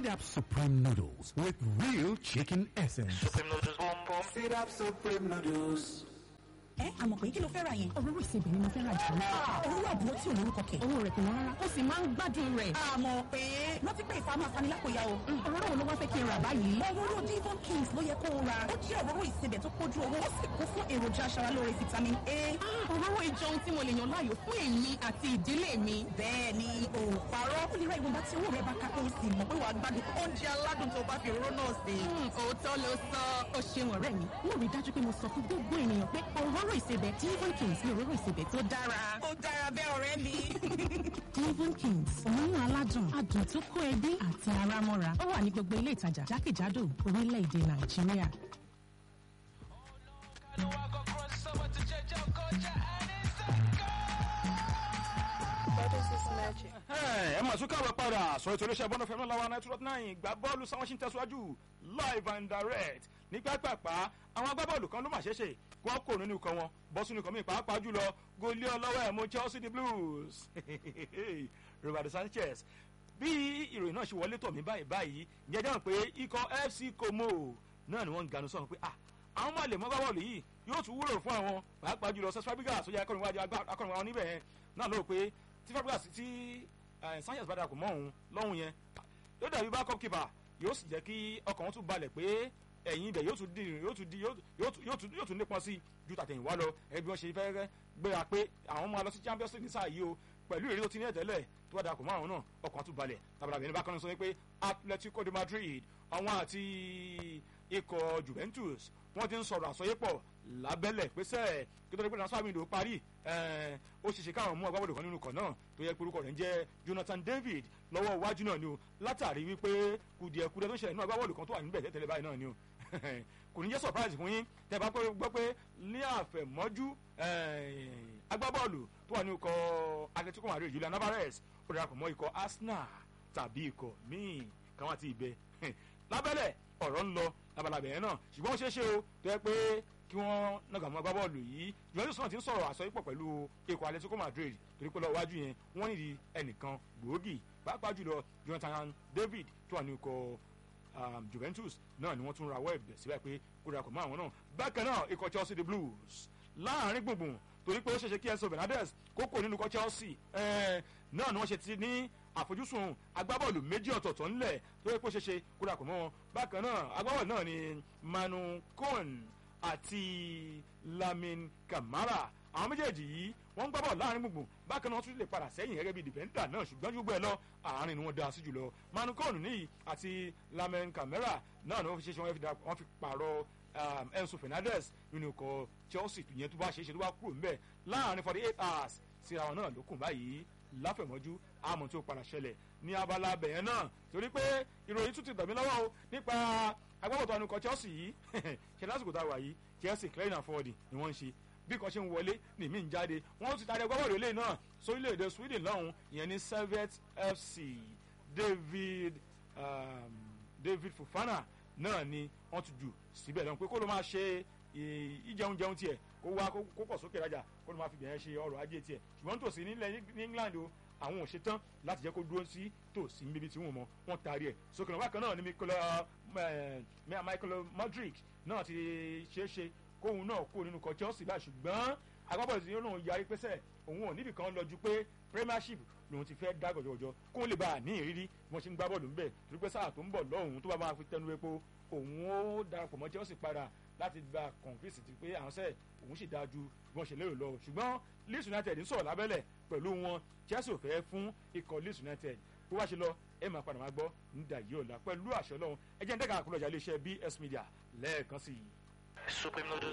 Sit up Supreme Noodles with real chicken essence. Supreme noodles boom boom. Sit up Supreme Noodles. ẹ àmọ̀ pé kí ló fẹ́ ra yẹn. òróró ìsebẹ̀ ni mo fẹ́ ra jù lọ. òróró àbúrò tí ò lórúkọ kẹ̀. owó rẹ̀ kò wọ́n rárá ó sì máa ń gbádùn rẹ̀. àmọ̀ pé rántí pé ìfà máa fani lápòyà o. òróró wo ló wá fẹ́ kí n rà báyìí. òróró Devon Kings ló yẹ kó o ra. ó jẹ́ òróró ìsebẹ̀ tó kójú owó ó sì kún fún èròjà aṣaralóore vitamin A. òróró ìjọ ohun tí mo lè yàn láàyò fún èmi àti ìdílé mi. bẹ́ẹ̀ ni o ò parọ́. ó lè ra ìwọ̀nba tí owó rẹ̀ bá ká kó o sì mọ̀ pé wàá gbádùn oúnjẹ aládùn tó bá fi òróró náà sè. òótọ́ ló sọ ó ṣeun ọ̀rẹ́ mi. mo rí dájú pé mo sọ fún gbogbo ènìyàn pé òróró ìsebẹ̀ Devon Kings ni òróró ìsebẹ̀ tó dára. ó dára bẹ́ẹ̀ ọ̀rẹ́ mi. Devon Kings òórùn aládùn adùn tó kó ẹbí àti ara mọ́ra ó wà ní gbogbo ilé ìtajà jákèjádò orílẹ̀-èdè Nàìjíríà. ẹ máa tún káwé padà sọ ètò iléeṣẹ́ bọ́ndọ̀ fẹ́mi lọ́wọ́ ninety nine ìgbà bọ́ọ̀lù sáwọn ṣì ń tẹ̀síwájú live and direct ní pápápá àwọn agbábọ́ọ̀lù kan ló mà ṣeéṣe kí wọ́n kò nínú ikọ̀ wọn bọ́ sínú ikọ̀ mi pàápàá jùlọ gólí ọlọ́wọ́ ẹ̀ mú Chelsea the Blues Roberto Sanchez bí ìròyìn náà ṣe wọlé tọ̀ mí báyìí báyìí ìyẹn dáhùn pé ikọ̀ FC Como náà ni wọ́n ń ganu sọ̀rọ̀ pé ah àwọn máa lè mọ́ agbábọ́ọ̀lù yìí yóò tún wúlò fún àwọn pàápàá jùlọ Cesc Fabregas tó yẹ akọ̀rìnwájú akọ̀rìnwá wọn níbẹ̀ yẹn náà lóò pé tí Fabregas tí Sanchez bá darapọ̀ mọ́ òun lọ́hùn yẹn yóò dàbí backup keeper yóò sì jẹ́ kí ọkàn wọn tún balẹ̀ pé ẹ̀yìn ibẹ̀ yóò tún di yóò tún di yóò tún nípọn sí ju tàtẹ̀yìnwá lọ ẹbí wọn ṣe fẹ́ gbéra pé àwọn máa lọ sí Champions League ní sáà yìí o pẹ̀lú ìrírí tó ti ní ẹ̀tẹ́lẹ̀ tó bá darapọ̀ mọ́ àwọn náà ọkàn tún balẹ̀ tabalabẹ̀ ní bákan náà sọ pé Atletico de Madrid àwọn àti ikọ̀ Juventus wọ́n ti ń sọ̀rọ̀ àsọyépọ̀ lábẹ́lẹ̀ pẹ́sẹ́ kí tó dé pé náà sábà ìdò parí ó ṣeéṣe káwọn mú agbábọ́ọ̀lù kan nínú ikọ̀ náà tó yẹ pé orúkọ rẹ̀ ń jẹ́ Jonathan David lọ́wọ́ iwájú náà ni o látàrí wípé kùdìẹ̀kudẹ tó ń ṣẹlẹ̀ nínú agbábọ́ọ̀lù kan tó wà níbẹ̀ tẹ́tẹ́lẹ̀ báyìí náà ni o kò ní jẹ́ surprise fún yín tẹ́ bá gbọ́ pé ní àfẹ̀mọ́jú agbábọ́ọ̀lù tó wà ní ikọ̀ Atletico Madrid Julian Alvarez ó darapọ̀ mọ́ ikọ̀ Arsenal tàbí ikọ̀ míì káwọn àti ibẹ̀ lábẹ́lẹ̀ ọ̀rọ̀ ń lọ labalábẹ̀ yẹn náà ṣùgbọ́n ó ṣeé ṣe o tó yẹ pé kí wọ́n nàgà mọ́ agbábọ́ọ̀lù yìí Juventus náà ti ń sọ̀rọ̀ àsọyípọ̀ pẹ̀lú ikọ̀ Atletico Madrid torí pé lọ́wọ́ wájú yẹn wọ́n nídìí ẹnìkan gbòógì pàápàá jùlọ Jonathan David tó wà ní ikọ̀ Juventus náà ni wọ́n tún rawọ́ ẹ̀bẹ̀ síbẹ̀ pé kó darapọ̀ mọ́ àwọn náà bákan náà ikọ̀ Chelsea the Blues láàrin gbùngbùn torí pé ó ṣeéṣe kí Enzo Bernardes kókò nínú ikọ̀ Chelsea náà ni wọ́n ṣe ti ní àfojúsùn agbábọ́ọ̀lù méjì ọ̀tọ̀ọ̀tọ̀ ńlẹ̀ tó yẹ kó ṣe ṣe kó dàpọ̀ mọ́ wọn bákan náà agbábọ́ọ̀lù náà ni Manu Cohn àti Lamin Camara àwọn méjèèjì yìí wọ́n ń gbá bọ́ọ̀lù láàrin gbùngbùn bákan náà wọ́n tún lè padà sẹ́yìn gẹ́gẹ́ bí dìfẹ́ńdà náà ṣùgbọ́n ju gbẹ́ lọ àárín ni wọ́n dá sí jùlọ Manu Cohn níyì àti Lamin Camara náà ni wọ́n fi ṣe ṣe wọ́n fi pààrọ̀ Enzo Fernandez nínú ikọ̀ Chelsea yẹn tó bá ṣe é ṣe tó bá kúrò ńbẹ̀ láàrin forty eight hours síra wọn náà lókun báyìí láfẹ̀mọ́jú àmọ́ tó padà ṣẹlẹ̀ ní abala bẹ̀yẹn náà torí pé ìròyìn tún ti gbà mí lọ́wọ́ o nípa agbábọ̀tò ànukọ Chelsea yìí ṣe lásìkò tá a wà yìí Chelsea clearing and forwarding ni wọ́n ń ṣe bí kan ṣe ń wọlé ní mí ń jáde wọ́n ti tàdé agbábọ̀dọ̀ ilé náà sórílẹ̀-èdè Sweden lọ́hùn ìyẹn ní Servette FC David um, David Fofana náà ni wọ́n ti jù síbẹ̀ lọ́hùn pé kó ló máa ṣe ìjẹun jẹun tiẹ̀ kó wá kó pọ̀ sókè rajà kó ló máa fi bẹ̀rẹ̀ ṣe ọrọ̀ ajé tiẹ̀ ṣùgbọ́n tòsí nílẹ̀ ní England o àwọn ò ṣetán láti jẹ́ kó dúró sí tòsí níbi tí wọ́n mọ wọ́n taari ẹ̀ sókè náà bákan náà ni Michael Modric náà ti ṣeé ṣe kóun náà kó nínú kọ Chelsea báyìí ṣùgbọ́n agbábọ̀lù tí yóò yarí pẹ́sẹ̀ òun ò níbì kan lọ ju pé Premiership lòun ti fẹ́ dá gọ̀jọ̀gọ̀jọ̀ kó lè bá a ní ìrírí bí wọ́n ṣe ń gbá bọ́ọ̀lù ńbẹ̀ torí pé sáà tó ń bọ̀ lọ́hùn tó bá máa fi tẹnu epo òun ó darapọ̀ mọ́ Chelsea padà láti gba confidence ti pé àwọn sẹ́ẹ̀ òun sì dáa ju bí wọ́n ṣe lérò lọ ṣùgbọ́n Leeds United ń sọ̀rọ̀ lábẹ́lẹ̀ pẹ̀lú wọn Chelsea ò fẹ́ fún ikọ̀ Leeds United bó wá ṣe lọ ẹ máa padà máa gbọ́ nídà yìí ọ̀la pẹ̀lú àṣẹ Ọlọ́run ẹ jẹ́ ń dẹ́ka àkúrọ̀jà iléeṣẹ́ BS Media lẹ́ẹ̀kan sí i. Supreme noodles